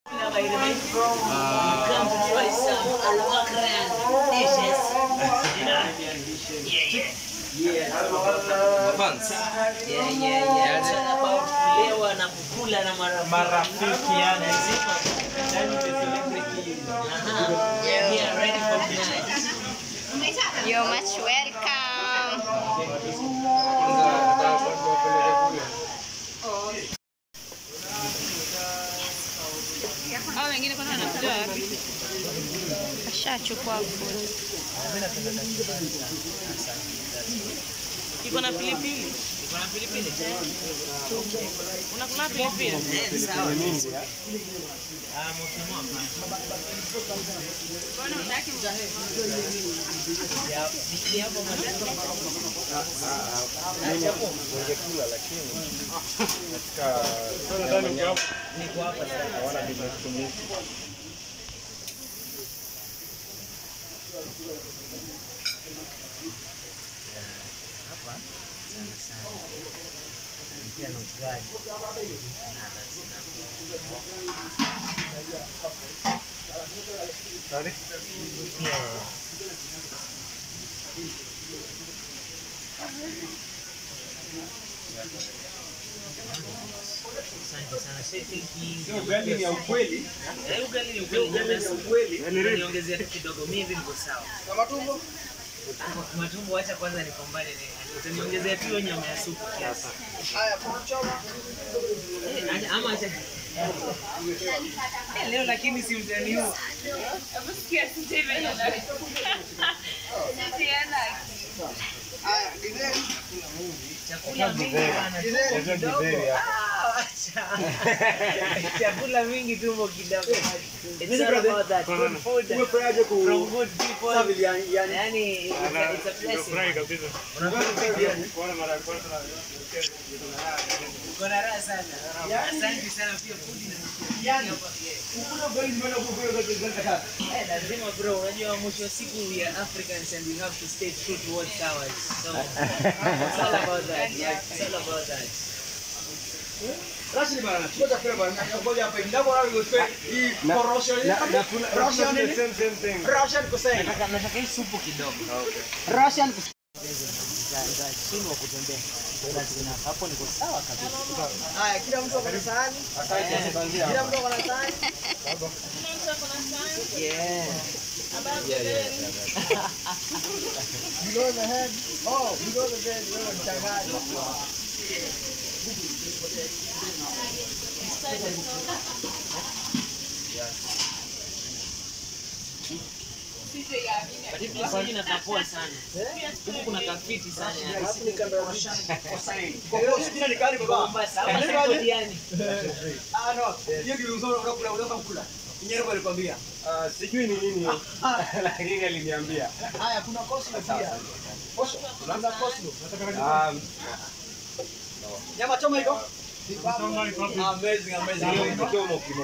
by the way. Come to try some Al-Wakran dishes. You know? Yeah, yeah. Fans. Yeah, yeah, yeah. It's all about kulewa na kukula na marafiki. marafiki yani Aha. Yeah, yeah, ready for tonight. You're much welcome. Hao wengine kwanza wanakuja wapi? Ashachukua food. Iko na pilipili. Iko na pilipili? Unakula pilipili? Eh, sawa. Ah, mokimo hapana. Mbona hutaki? Ya, ni hapo madani. ningekula lakini katika Niko hapa sasa. hawana business to me. Pia na ugali. Sorry? Asante sana. Say thank you. Sio ugali ni ya ukweli. Eh, ugali ni ukweli. Nyama ya supu. Niongezea tu kidogo. Mimi hivi niko sawa. Matumbo acha kwanza nipambane naye. Utaniongezea tu hiyo nyama ya supu kiasi. Eh, acha- ama acha Eh, leo lakini si mtaniua. Hebu sikia sisi hivi ndio. Tena. Chakula mingi bana. tumbo Hizo kidogo. githeri hapa. Ah, acha. Chakula mingi tumbo kidogo. It's all about that. Good food from good people. Yani, it's a- it's a blessing. Nimefurahi kabisa. Unafeel good, Kuona mara ya kwanza na- uko na raha sana. Asante sana pia food inanifikia hapa. Eh, lazima bro, unajua mwisho wa siku we are Africans and we have to stay true towards ours. So it's all about that. Yeah, it's all about that. Same, same thing. Nataka nataka hii supu kidogo. Nitashindwa kutembea. Lazima hapo niko sawa kabisa. Haya, kila mtu ako na sahani. Asante, kuanzia Kila hapa. mtu ako na sahani. Yeah. Below the head. Oh, below the bed. Wewe mchangani. But hii place inakaa poa sana. Huku kuna kafiti sana. yani. Alafu ni kando ya mashani. Kwa sijina ni kali baba. Mombasa, hapa siko diani. Ah no. Hiyo ndio uzuri unakula unaweza kula. Nyerere alikwambia. Ah, sijui ni nini lakini aliniambia. Haya, kuna coleslaw pia. Coleslaw. Kuna coleslaw. Ah, Nyama choma iko? Amazing, amazing. ndio kimo kimo.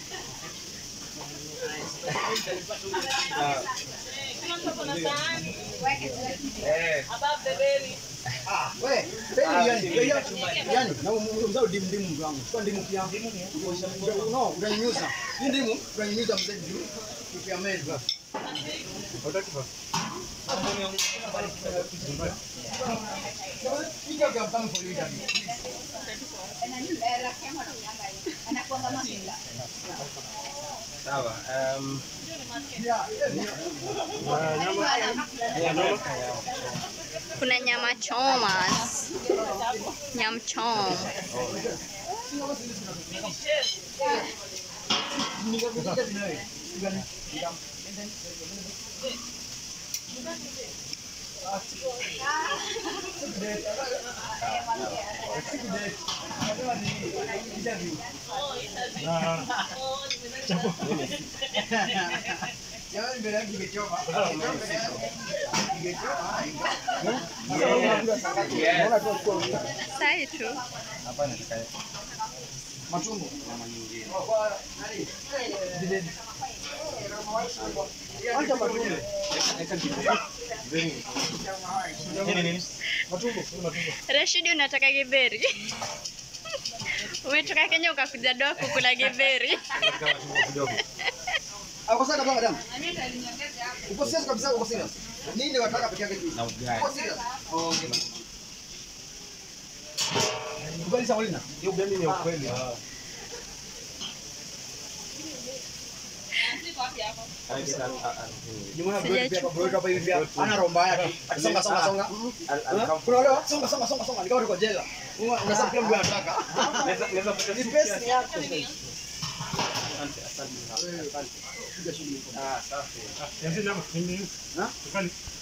Ah, Kila mtu ako na sahani. eh, Above the belly. Ah, we, peni yani, yani, yani, na mzao dimu dimu mtu wangu. Chukua ndimu pia. No, unanyunyuza. Hii ndimu unanyunyuza mzee juu. Kipia meza. hutaki basi? Pika kwa mtamu for you daddy. Sawa. Um, Yeah, yeah. na nyama ya nyama Kuna nyama choma. Nyam chom. Nikakutika tinawe. Jamani mbele yangu ingechoma. Ingechoma. Naona tu kwa Sai tu. hapa nataka matumbo. Acha matumbo. nini nini? Matumbo, kuna matumbo. Rashidi unataka githeri? Umetoka Kenya ukakuja doa kukula githeri. Ako sasa kama damu. Uko serious kabisa uko serious. Nini wataka peke yake tu? Na ugali. Uko serious? Oh, okay. Ugali sawa lina. Hiyo gani ni ya ukweli? Jumana bro pia bro hapa hivi pia ana romba yake. Akisonga songa songa. Kuna wale wa- songa songa songa songa. Nikawa tuko jela. Una- Unasema kila mtu anataka. Ni pesa ni yako. Piga shughuli. Ah, safi. Ha?